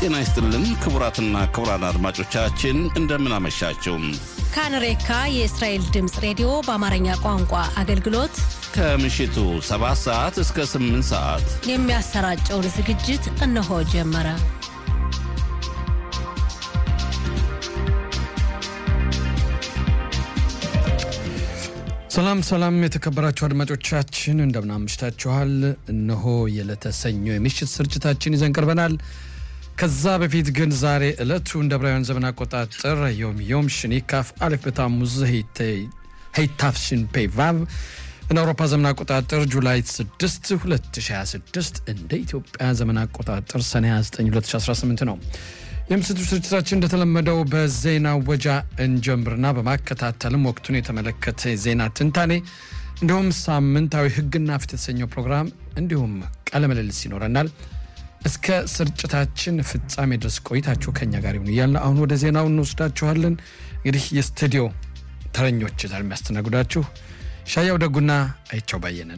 ጤና ይስጥልን ክቡራትና ክቡራን አድማጮቻችን እንደምን አመሻችሁ። ካንሬካ የእስራኤል ድምፅ ሬዲዮ በአማርኛ ቋንቋ አገልግሎት ከምሽቱ 7 ሰዓት እስከ 8 ሰዓት የሚያሰራጨውን ዝግጅት እነሆ ጀመረ። ሰላም ሰላም፣ የተከበራችሁ አድማጮቻችን እንደምን አምሽታችኋል። እነሆ የዕለተ ሰኞ የምሽት ስርጭታችን ይዘን ቀርበናል። ከዛ በፊት ግን ዛሬ ዕለቱ እንደ ዕብራውያን ዘመን አቆጣጠር ዮም ዮም ሽኒካፍ አሌፍ በታሙዝ ሄይታፍሽን ፔቫቭ እንደ አውሮፓ ዘመን አቆጣጠር ጁላይ 6 2026 እንደ ኢትዮጵያ ዘመን አቆጣጠር ሰኔ 29 2018 ነው። የምስቱ ስርጭታችን እንደተለመደው በዜና ወጃ እንጀምርና በማከታተልም ወቅቱን የተመለከተ ዜና ትንታኔ እንዲሁም ሳምንታዊ ሕግና ፍትህ የተሰኘው ፕሮግራም እንዲሁም ቃለ ምልልስ ይኖረናል። እስከ ስርጭታችን ፍጻሜ ድረስ ቆይታችሁ ከኛ ጋር ይሁን እያልን አሁን ወደ ዜናው እንወስዳችኋለን። እንግዲህ የስቱዲዮ ተረኞች ዛሬ የሚያስተናግዳችሁ ሻያው ደጉና አይቸው ባየነን።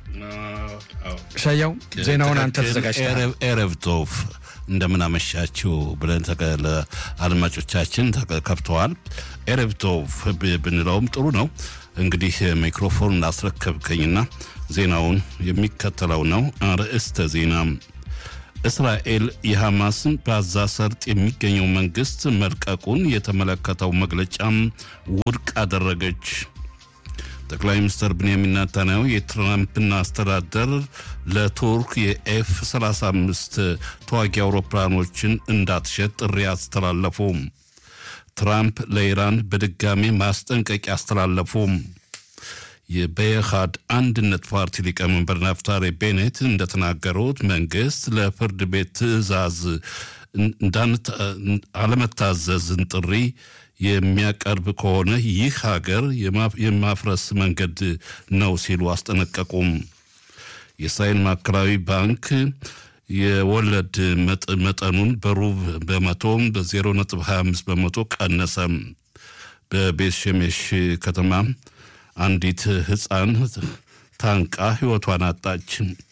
ሻያው ዜናውን አንተ ተዘጋጅተሃል። ኤረብ ቶፍ እንደምን አመሻችሁ ብለን ለአድማጮቻችን ከፍተዋል። ኤረብ ቶፍ ብንለውም ጥሩ ነው። እንግዲህ ሚክሮፎን እናስረከብከኝና ዜናውን የሚከተለው ነው። አርዕስተ ዜና እስራኤል የሐማስን በጋዛ ሰርጥ የሚገኘው መንግስት መልቀቁን የተመለከተው መግለጫም ውድቅ አደረገች። ጠቅላይ ሚኒስትር ብንያሚን ናታንያሁ የትራምፕን አስተዳደር ለቱርክ የኤፍ 35 ተዋጊ አውሮፕላኖችን እንዳትሸጥ ጥሪ አስተላለፉ። ትራምፕ ለኢራን በድጋሚ ማስጠንቀቂያ አስተላለፉ። የበየሃድ አንድነት ፓርቲ ሊቀመንበር ናፍታሪ ቤኔት እንደተናገሩት መንግስት ለፍርድ ቤት ትዕዛዝ አለመታዘዝን ጥሪ የሚያቀርብ ከሆነ ይህ ሀገር የማፍረስ መንገድ ነው ሲሉ አስጠነቀቁም። የእስራኤል ማዕከላዊ ባንክ የወለድ መጠኑን በሩብ በመቶ በ0.25 በመቶ ቀነሰ። በቤት ሸሜሽ ከተማ አንዲት ህፃን ታንቃ ህይወቷን አጣች።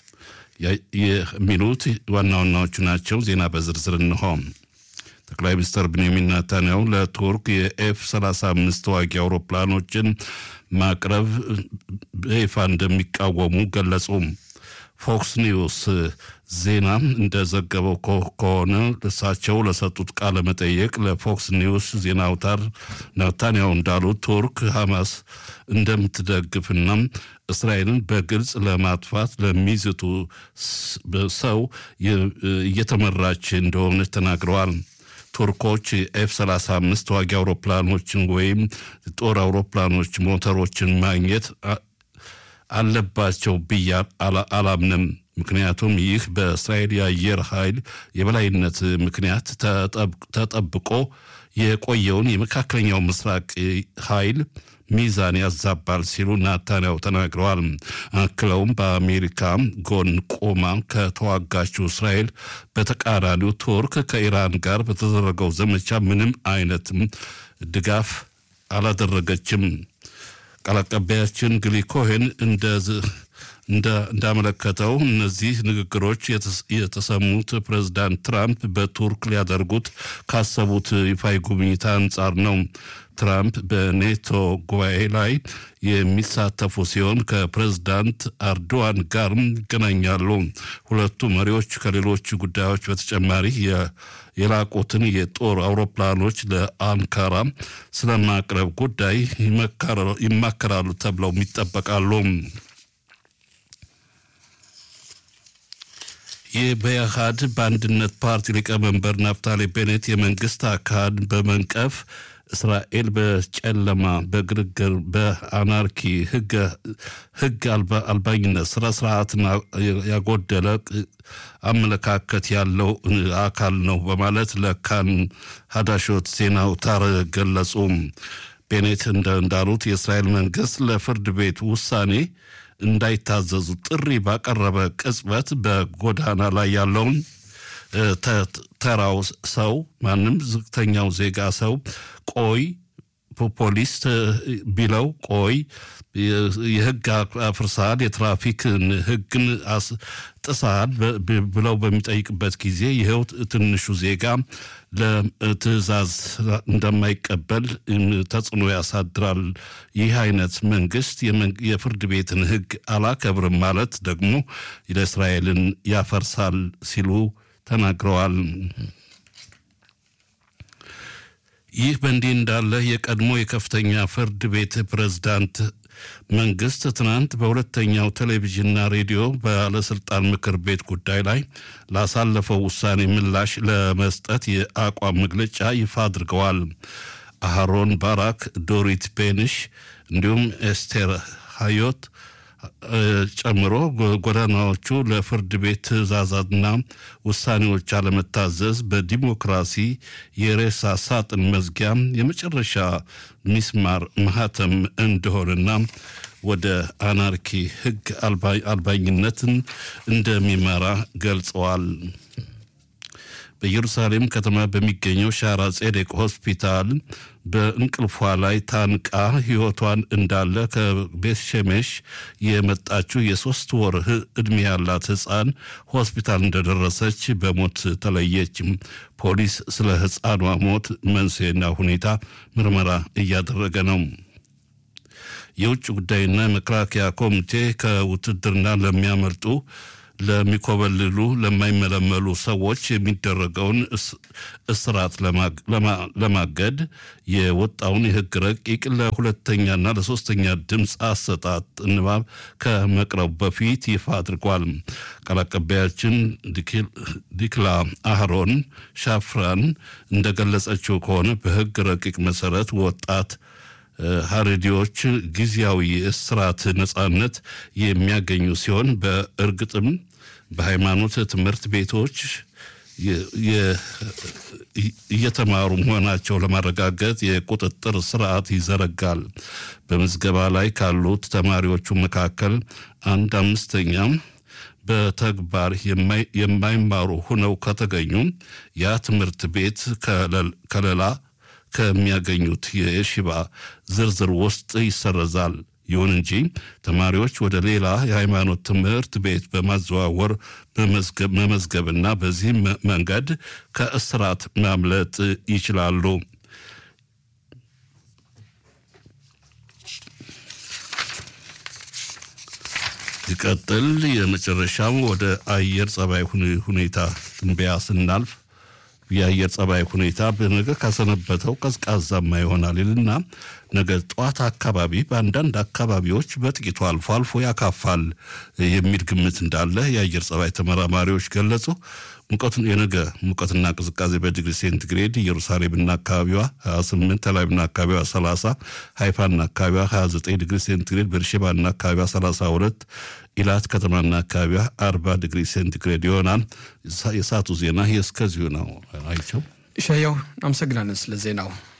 የሚሉት ዋና ዋናዎቹ ናቸው። ዜና በዝርዝር እንሆ። ጠቅላይ ሚኒስትር ብንያሚን ናታንያሁ ለቱርክ የኤፍ 35 ተዋጊ አውሮፕላኖችን ማቅረብ በይፋ እንደሚቃወሙ ገለጹ። ፎክስ ኒውስ ዜና እንደዘገበው ከሆነ እሳቸው ለሰጡት ቃለ መጠየቅ ለፎክስ ኒውስ ዜና አውታር ናታንያሁ እንዳሉት ቱርክ ሐማስ እንደምትደግፍና እስራኤልን በግልጽ ለማጥፋት ለሚዝቱ ሰው እየተመራች እንደሆነች ተናግረዋል። ቱርኮች ኤፍ 35 ተዋጊ አውሮፕላኖችን ወይም ጦር አውሮፕላኖች ሞተሮችን ማግኘት አለባቸው ብዬ አላምንም። ምክንያቱም ይህ በእስራኤል የአየር ኃይል የበላይነት ምክንያት ተጠብቆ የቆየውን የመካከለኛው ምስራቅ ኃይል ሚዛን ያዛባል ሲሉ ናታንያሁ ተናግረዋል። አክለውም በአሜሪካ ጎን ቆማ ከተዋጋችው እስራኤል በተቃራኒው ቱርክ ከኢራን ጋር በተደረገው ዘመቻ ምንም አይነት ድጋፍ አላደረገችም። ቃል አቀባያችን ግሊ ኮሄን እንዳመለከተው እነዚህ ንግግሮች የተሰሙት ፕሬዝዳንት ትራምፕ በቱርክ ሊያደርጉት ካሰቡት ይፋዊ ጉብኝት አንጻር ነው። ትራምፕ በኔቶ ጉባኤ ላይ የሚሳተፉ ሲሆን ከፕሬዝዳንት አርዶዋን ጋርም ይገናኛሉ። ሁለቱ መሪዎች ከሌሎች ጉዳዮች በተጨማሪ የላቁትን የጦር አውሮፕላኖች ለአንካራ ስለማቅረብ ጉዳይ ይማከራሉ ተብለው ይጠበቃሉ። የበያሃድ በአንድነት ፓርቲ ሊቀመንበር ናፍታሌ ቤኔት የመንግስት አካል በመንቀፍ እስራኤል በጨለማ በግርግር በአናርኪ ህግ አልባኝነት ስነ ስርዓትን ያጎደለ አመለካከት ያለው አካል ነው በማለት ለካን ሀዳሾት ዜና አውታር ገለጹ። ቤኔት እንዳሉት የእስራኤል መንግስት ለፍርድ ቤት ውሳኔ እንዳይታዘዙ ጥሪ ባቀረበ ቅጽበት በጎዳና ላይ ያለውን ተራው ሰው ማንም ዝቅተኛው ዜጋ ሰው ቆይ ፖሊስ ቢለው ቆይ የህግ አፍርሳል፣ የትራፊክን ህግን ጥሳል ብለው በሚጠይቅበት ጊዜ ይኸው ትንሹ ዜጋ ለትዕዛዝ እንደማይቀበል ተጽዕኖ ያሳድራል። ይህ አይነት መንግስት የፍርድ ቤትን ህግ አላከብርም ማለት ደግሞ ለእስራኤልን ያፈርሳል ሲሉ ተናግረዋል። ይህ በእንዲህ እንዳለ የቀድሞ የከፍተኛ ፍርድ ቤት ፕሬዝዳንት መንግስት ትናንት በሁለተኛው ቴሌቪዥንና ሬዲዮ ባለስልጣን ምክር ቤት ጉዳይ ላይ ላሳለፈው ውሳኔ ምላሽ ለመስጠት የአቋም መግለጫ ይፋ አድርገዋል። አሃሮን ባራክ፣ ዶሪት ቤንሽ እንዲሁም ኤስቴር ሃዮት ጨምሮ ጎዳናዎቹ ለፍርድ ቤት ትዕዛዛትና ውሳኔዎች አለመታዘዝ በዲሞክራሲ የሬሳ ሳጥን መዝጊያ የመጨረሻ ሚስማር ማህተም እንደሆነና ወደ አናርኪ ህግ አልባኝነትን እንደሚመራ ገልጸዋል። በኢየሩሳሌም ከተማ በሚገኘው ሻራ ጼዴቅ ሆስፒታል በእንቅልፏ ላይ ታንቃ ህይወቷን እንዳለ ከቤት ሸሜሽ የመጣችው የሶስት ወር ዕድሜ ያላት ህፃን ሆስፒታል እንደደረሰች በሞት ተለየች። ፖሊስ ስለ ህፃኗ ሞት መንስኤና ሁኔታ ምርመራ እያደረገ ነው። የውጭ ጉዳይና የመከላከያ ኮሚቴ ከውትድርና ለሚያመልጡ ለሚኮበልሉ ለማይመለመሉ ሰዎች የሚደረገውን እስራት ለማገድ የወጣውን የህግ ረቂቅ ለሁለተኛና ለሶስተኛ ድምፅ አሰጣጥ ንባብ ከመቅረቡ በፊት ይፋ አድርጓል። ቃል አቀባያችን ዲክላ አህሮን ሻፍራን እንደገለጸችው ከሆነ በህግ ረቂቅ መሰረት ወጣት ሀረዲዎች ጊዜያዊ የእስራት ነጻነት የሚያገኙ ሲሆን በእርግጥም በሃይማኖት ትምህርት ቤቶች እየተማሩ መሆናቸው ለማረጋገጥ የቁጥጥር ስርዓት ይዘረጋል። በምዝገባ ላይ ካሉት ተማሪዎቹ መካከል አንድ አምስተኛ በተግባር የማይማሩ ሆነው ከተገኙ ያ ትምህርት ቤት ከለላ ከሚያገኙት የሽባ ዝርዝር ውስጥ ይሰረዛል። ይሁን እንጂ ተማሪዎች ወደ ሌላ የሃይማኖት ትምህርት ቤት በማዘዋወር መመዝገብና በዚህም መንገድ ከእስራት ማምለጥ ይችላሉ። ይቀጥል። የመጨረሻው ወደ አየር ጸባይ ሁኔታ ትንበያ ስናልፍ የአየር ጸባይ ሁኔታ በነገ ካሰነበተው ቀዝቃዛማ ይሆናል ይልና ነገ ጠዋት አካባቢ በአንዳንድ አካባቢዎች በጥቂቱ አልፎ አልፎ ያካፋል የሚል ግምት እንዳለ የአየር ጸባይ ተመራማሪዎች ገለጹ። ሙቀቱን የነገ ሙቀትና ቅዝቃዜ በዲግሪ ሴንቲግሬድ ኢየሩሳሌምና አካባቢዋ 28፣ ተላቪቭና አካባቢዋ 30፣ ሃይፋና አካባቢዋ 29 ዲግሪ ሴንቲግሬድ፣ ቤርሼባና አካባቢዋ 32፣ ኢላት ከተማና አካባቢዋ 40 ዲግሪ ሴንቲግሬድ ይሆናል። የሰዓቱ ዜና እስከዚሁ ነው። አይቸው ሻያው አመሰግናለን ስለ ዜናው።